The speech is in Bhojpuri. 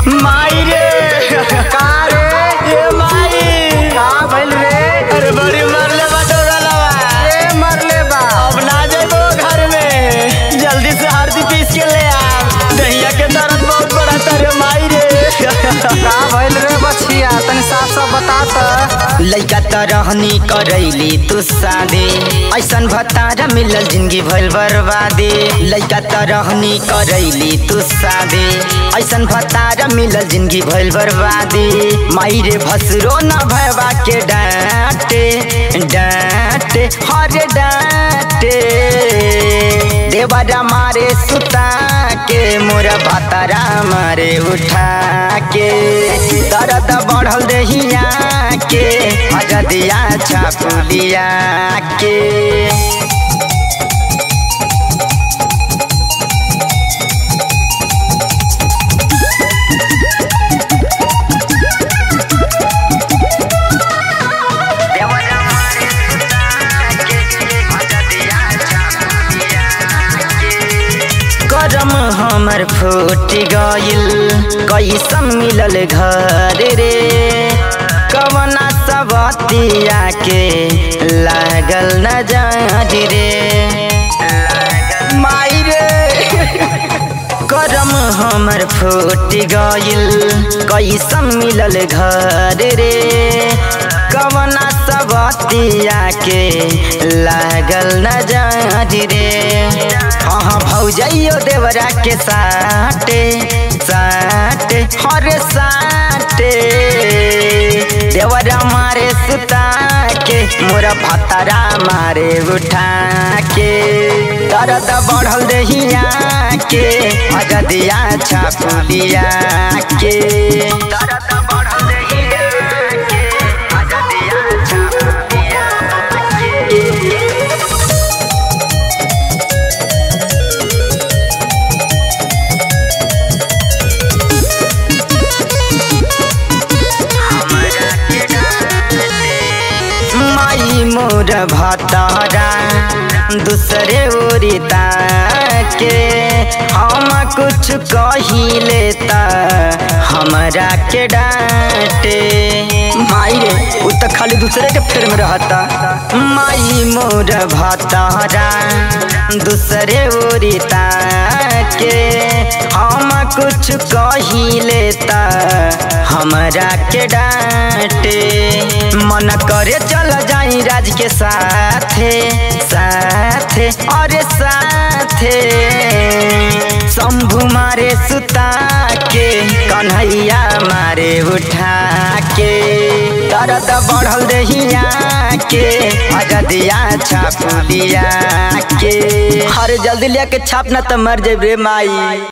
माई रे का रे ए माई का भइल रे अरे बड़ी मरले बाटो गलवा ए मरले बा अब ना जाबो घर में जल्दी से हल्दी पीस के ले आ दहिया के दर्द बहुत बड़ा तारे माई रे का भइल रे बछिया तनी साफ साफ बता त लइका त रहनी करैली तू सादे ऐसन भतारा मिलल जिंदगी भइल बर्बादे लइका त रहनी करैली तू सादे ऐसन भतारा मिलल जिंदगी भइल बर्बादे माई रे भसरो न भयबा के डांटे डांटे हरे डांटे देवरा मारे सुता के मोर भतारा मारे उठा के दर्द बढ़ल देहिया के अजदिया छापुलिया के देवरा मारे सुता के अजदिया छापुलिया के करम हमर फूट गइल कैसन मिलल घर रे कवना सबतिया के लागल न जारी रे माई रे करम हमर फूट गइल कैसन मिलल घर रे कवना सबतिया के लागल न जारी रे हाँ भौजैयो देवरा के साटे साटे हर साटे देवरा मारे सुता के मोरा भतरा मारे उठा के दर्द बढ़ल देहिया के अजदिया छापुलिया के दर्द बढ़ल देहिया के अजदिया छापुलिया के माई मोर भतारा दूसरे ओरिता के हम कुछ कहिले त हमरा के डांटे माई रे उ त खाली दूसरे के फेर में रहता माई मोर भतारा दूसरे ओरिता के हम कुछ कहिले त हमरा के डांटे मन करे चल जाई राज के साथे साथे अरे साथे शंभु मारे सुता के कन्हैया मारे उठा के दर्द बढ़ल देहिया के अजदिया छापुलिया के अरे जल्दी लिया के छाप ना त मर जेबे माई